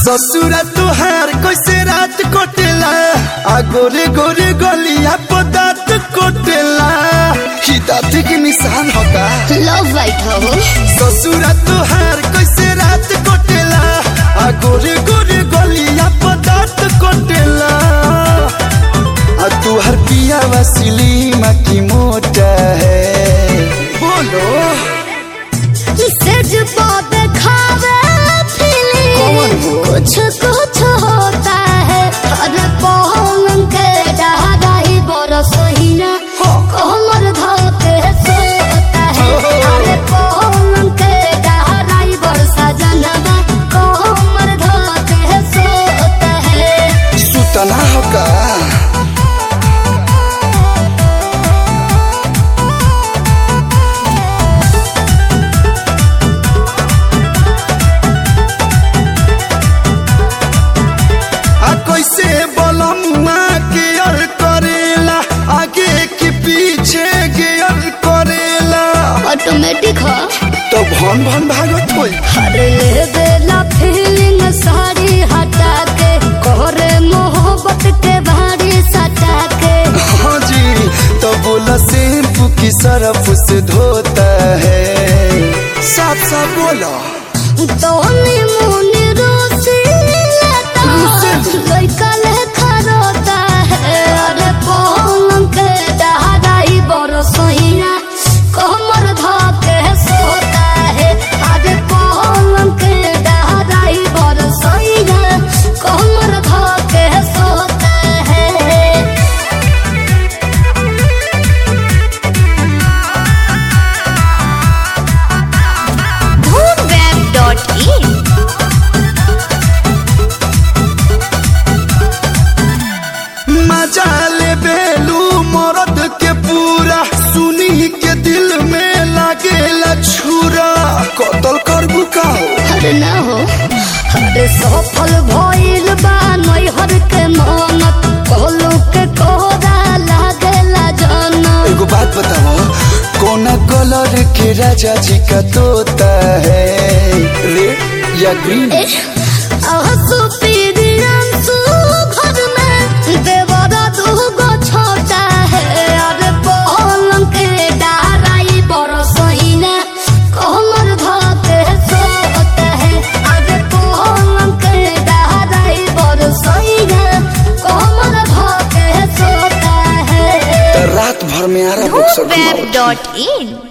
ससुरा तुहार कैसे रात कोटेला आ गोरे गोरे गलिया पर दांत कोटेला ही दांत के निशान होगा लव वाइट हो ससुरा तुहार कैसे रात कोटेला आ गोरे गोरे गलिया पर दांत कोटेला आ तुहार पिया वसीली माँ की मोटा है बोलो सेज पद खावे कौन फीलिंग वो? कुछ कुछ होता है अरे पवन के डागाई बरस ही ना कमर धोते सोता है अरे पवन के डागाई बरसा जनवा कमर धोते सोता है सुतना होगा आ कैसे बलमुआ गियर करेला आगे के पीछे गियर करेला ऑटोमेटिक हो तो भन भन भागत होई अरे ले बेला फीलिंग सारी हटा के कोरे मोहब्बत के भारी सटा के हाँ जी तो बोला शैम्पू की सरफ से धोता है साफ साफ बोला तो मुनि रोसी लेता लइका लेखा रोता है अरे पवन के डहाई बड़ सहिया कमर धके सोता है अरे पवन के डहाई बड़ सहिया कमर धके सोता है Moonweb.in मजा ले बेलू मरद के पूरा सुनी के दिल में लागेला छुरा कतल करबू का हो अरे ना हो अरे सफल भइल बा नैहर के मनत कहलू के कोरा लागेला जनत एगो बात बताओ कौन कलर के राजा जी का तोता है रेड या ग्रीन आंसू पीरी आंसू घर में देवरा दूगो छोटा है अरे पलंग के डाराई बड़ सहीना कमर धके सोता है अरे पलंग के डाराई बड़ सहीना कमर धके सोता है तो रात भर में आ रहा Moonweb.in